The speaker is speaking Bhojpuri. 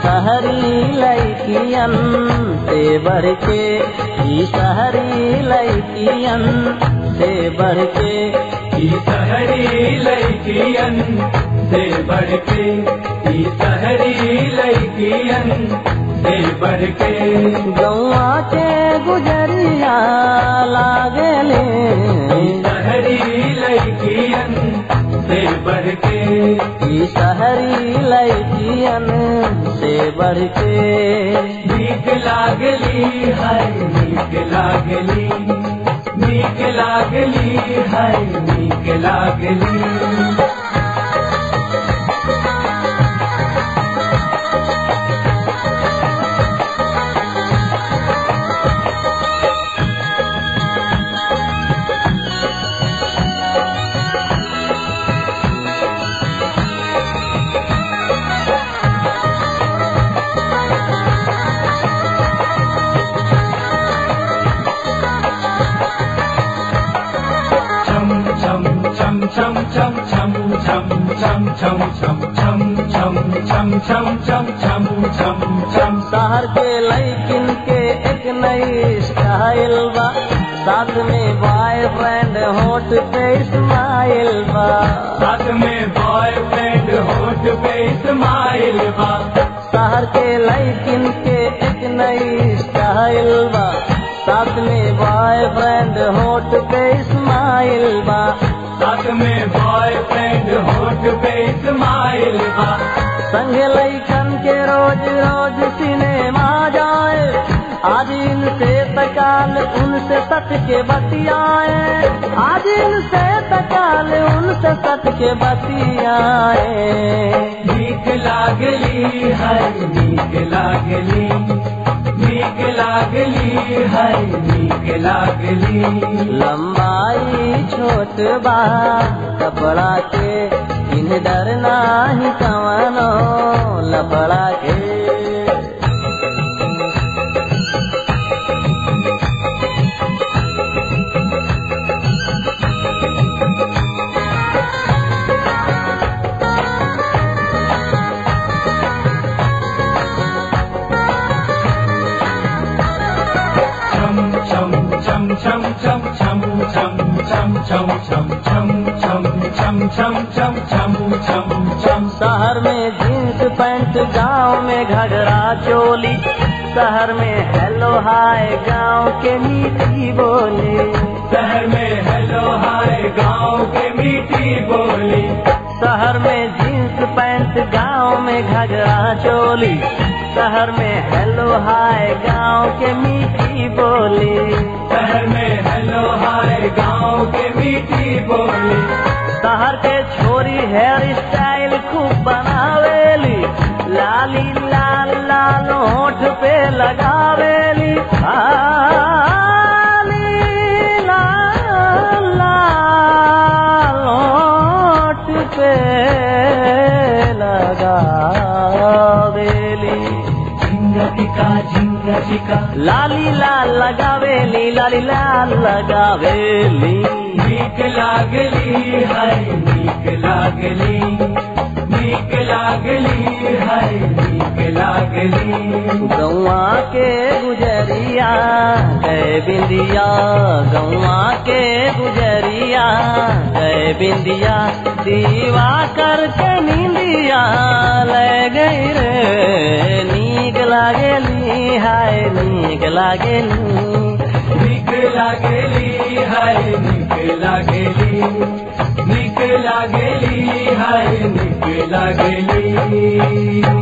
शहरी लैकियन से बढ़ के ई शहरी लैकियन से बढ़ के ई शहरी लड़कियन से बढ़ के ई शहरी लड़कियन से बढ़ के गौआ के गुजरिया लागले ई शहरी लड़कियन से बढ़ के ई शहरी लैकियन से बढ़ के नीक लागली है नीक लागली नीक लागली है नीक लागली chum chum chum chum chum chum chum chum chum chum chum chum chum chum chum chum chum chum शहर के लैकिन के एक नई स्टाइल बा साथ में बॉयफ्रेंड होट पे स्माइल बा साथ में बॉयफ्रेंड होट पे स्माइल बा शहर के लैकिन के एक नई स्टाइल बा साथ में बॉयफ्रेंड होट पे स्माइल बा साथ में बॉयफ्रेंड होट पे स्माइल बा संग लैकन के रोज रोज सिनेमा जाए आज इनसे तकाल उनसे सट के बतियाए आज इनसे तकाल उनसे सट के बतियाए नीक लागली है नीक लागली नीक लागली है नीक लागली लंबाई छोट बा कपड़ा के इन डर नाही कवनो लपड़ा के chum chum chum chum chum chum chum chum chum chum chum chum chum chum chum chum chum chum शहर में जींस पैंट गांव में घगरा चोली शहर में हेलो हाय गांव के मीठी बोली शहर में हेलो हाय गांव के मीठी बोली शहर में जींस पैंट गांव में घगरा चोली शहर में हेलो हाय गांव के मीठी बोली शहर में हेलो हाय गांव के मीठी बोली शहर के छोरी हेयर स्टाइल खूब बनावेली लाली लाल लाल होठ पे लगावेली लाली लाल लाल होठ पे लगावेली झिंगा टिका झिंगा टिका लाली लाल लगावेली लाली लाल लगावेली नीक लागली है नीक लागली नीक लागली है नीक लागली गौआ के गुजरिया गए बिंदिया गौआ के गुजरिया गए बिंदिया दीवा करके नींदिया ले गई रे नीक लागेली हाय नीक लागेली नीक लागली है नीक लागली नीक लागली है नीक लागली